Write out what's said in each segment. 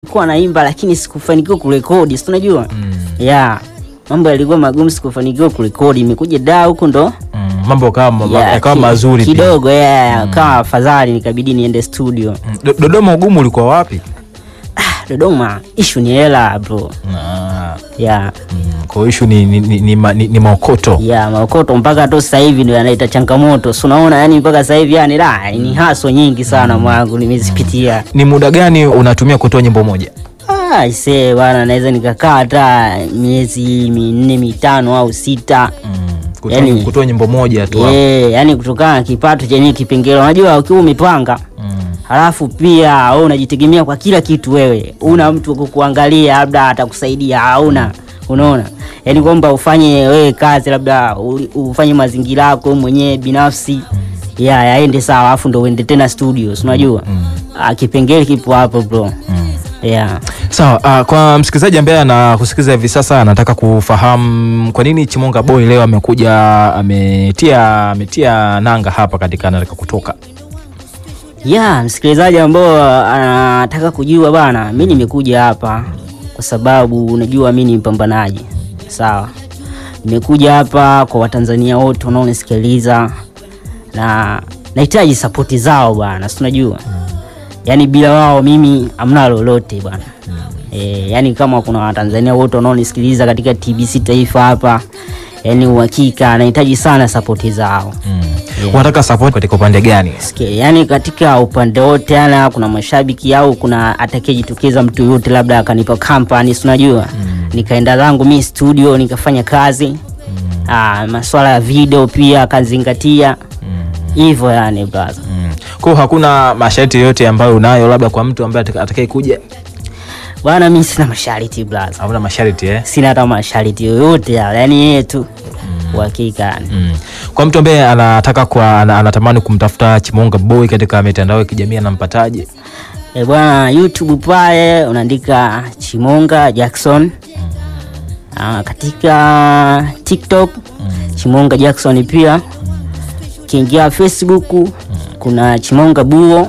nilikuwa naimba lakini sikufanikiwa kurekodi, si unajua Mm. yeah, mambo yalikuwa magumu, sikufanikiwa kurekodi. Imekuja daa huko ndo Mm. Mambo yakawa ma- yeah, yakawa ki- mazuri pia. kidogo yeah, kama afadhali, nikabidi niende studio. Mm. Do- Dodoma ugumu ulikuwa wapi? Dodoma ishu ni hela bro, Ah. yeah, Mm. Kwa hiyo issue ni, ni, ni, ni, ma- ni, ni maokoto. yeah, maokoto mpaka tu sasa hivi ndio yanaita changamoto, si unaona, yani mpaka sasa hivi yani la ni haso nyingi sana mwangu nimezipitia. Ni muda gani unatumia kutoa nyimbo moja? Ah, ise bwana, naweza nikakaa hata miezi minne mitano au sita Mm. Kutoa, Yani- kutoa nyimbo moja tu. hapo. yeah, yani kutokana na kipato chenye kipengele. Unajua ukiwa umepanga Mm. halafu pia wewe unajitegemea kwa kila kitu, wewe una mtu wa kukuangalia labda atakusaidia, hauna unaona, yani kwamba ufanye wewe kazi labda u- ufanye mazingira yako mwenyewe binafsi ya yaende sawa, alafu ndo uende tena studio, si unajua ah, kipengele kipo hapo bro. Yeah. Sawa, uh, kwa msikilizaji ambaye anakusikiliza hivi sasa anataka kufahamu kwa nini Chimonga Boy leo amekuja ametia ametia nanga hapa katika anataka kutoka. ya msikilizaji ambao anataka kujua bana, mi nimekuja hapa kwa sababu unajua mi ni mpambanaji sawa. Nimekuja hapa kwa Watanzania wote wanaonisikiliza na nahitaji sapoti zao bana, si unajua yaani bila wao mimi hamna lolote bwana. E, yaani kama kuna Watanzania wote wanaonisikiliza katika TBC Taifa hapa, yaani uhakika nahitaji sana sapoti zao. Yeah. Unataka support katika upande gani? Sikia, yani katika upande wote ana kuna mashabiki au kuna atakayejitokeza mtu yote labda akanipa kampani si unajua nikaenda zangu mi studio nikafanya kazi ah, maswala ya video pia akazingatia hivyo yani brother Mm. Kwa hiyo hakuna masharti yoyote ambayo unayo labda kwa mtu ambaye ataka- atakaye kuja? bwana mi sina masharti brother Hakuna masharti eh? sina hata masharti yoyote yale yani yeye tu uhakika yani Mm. Kwa mtu ambaye anataka kwa ana- anatamani kumtafuta Chimonga Boy katika mitandao ya kijamii anampataje? E bwana, YouTube pale unaandika Chimonga Jackson. Ah, katika TikTok Chimonga Jackson pia. Ukiingia Facebook kuna Chimonga Buo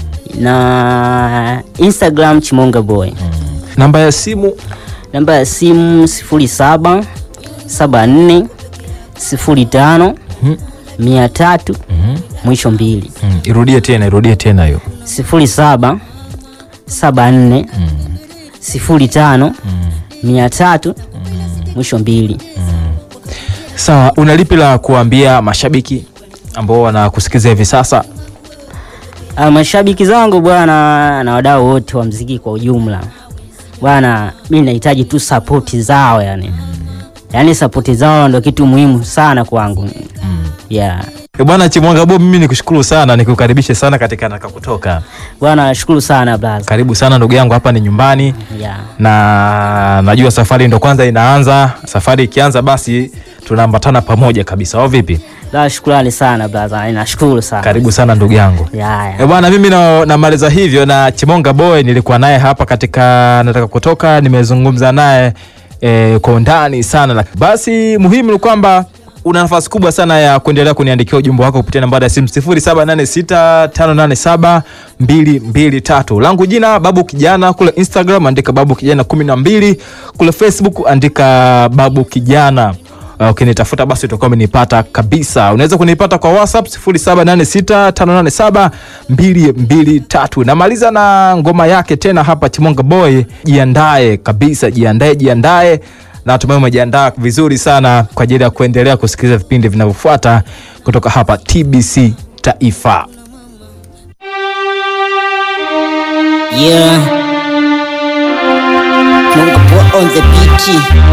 na Instagram Chimonga Boy. Namba ya simu Namba ya simu 07 74 05 300 mwisho mbili mm. Irudie tena, irudie tena hiyo. sifuri saba saba nne sifuri tano mia tatu mwisho mbili. Sawa, una lipi la kuambia mashabiki ambao wanakusikiliza hivi sasa? Ah, mashabiki zangu bwana na wadau wote wa mziki kwa ujumla bwana, mi nahitaji tu sapoti zao yani, yaani sapoti zao ndo kitu muhimu sana kwangu yeah. E bwana Chimwanga Boy, mimi nikushukuru sana, nikukaribishe sana katika Nataka Kutoka. Bwana nashukuru sana brother. Karibu sana ndugu yangu, hapa ni nyumbani Yeah. na najua safari ndo kwanza inaanza. Safari ikianza, basi tunaambatana pamoja kabisa, au vipi? La, shukrani sana brother, nashukuru sana. Karibu sana ndugu yangu. Yeah, yeah. E bwana, mimi na- namaliza hivyo na Chimonga Boy, nilikuwa naye hapa katika Nataka Kutoka, nimezungumza naye e, kwa undani sana. Lak- Basi muhimu ni kwamba una nafasi kubwa sana ya kuendelea kuniandikia ujumbe wako kupitia nambari ya simu 0786585223. Langu jina Babu Kijana, kule Instagram andika Babu Kijana 12, kule Facebook andika Babu Kijana. Uh, ukinitafuta basi utakuwa umenipata kabisa. Unaweza kunipata kwa WhatsApp 0786585223. Namaliza na ngoma yake tena hapa Chimonga Boy, jiandae kabisa, jiandae, jiandae. Natumai umejiandaa vizuri sana kwa ajili ya kuendelea kusikiliza vipindi vinavyofuata kutoka hapa TBC Taifa. Yeah. Mungu on the beat.